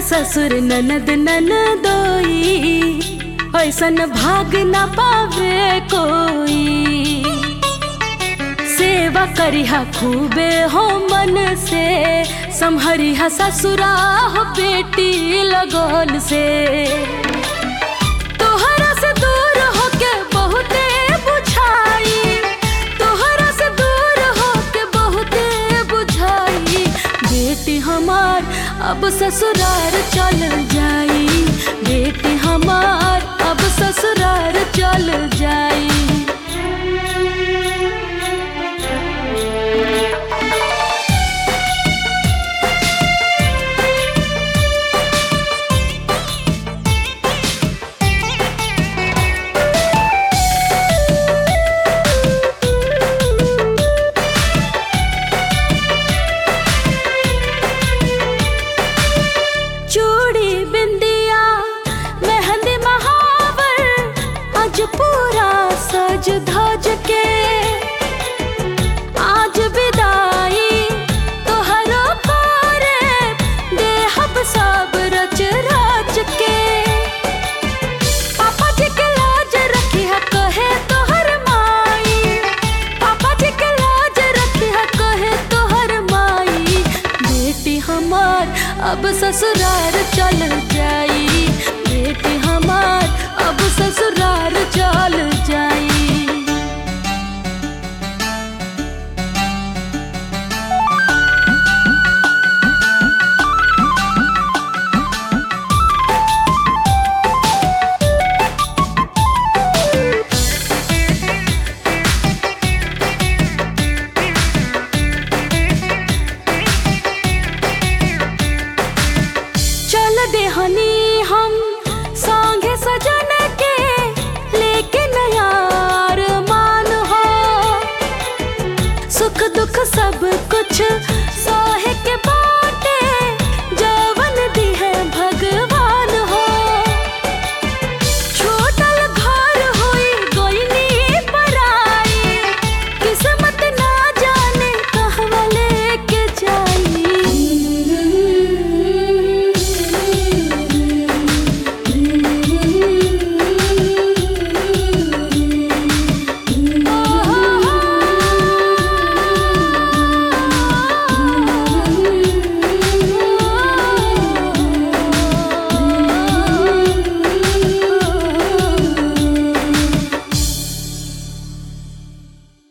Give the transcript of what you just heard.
ससुर ननद ननदोई ऐसन भाग न पावे कोई सेवा करिहा खूबे हो मन से संहरिहा ससुरा हो बेटी लगन से तोहरा से दूर होके बहुते बुझाई तोहरा से दूर होके बहुते बुझाई बेटी हमार अब ससुरार चल जाई बेटी हमार अब ससुरार चल जाई चूड़ी बिंदिया मेहंदी महावर आज पूरा सज धज के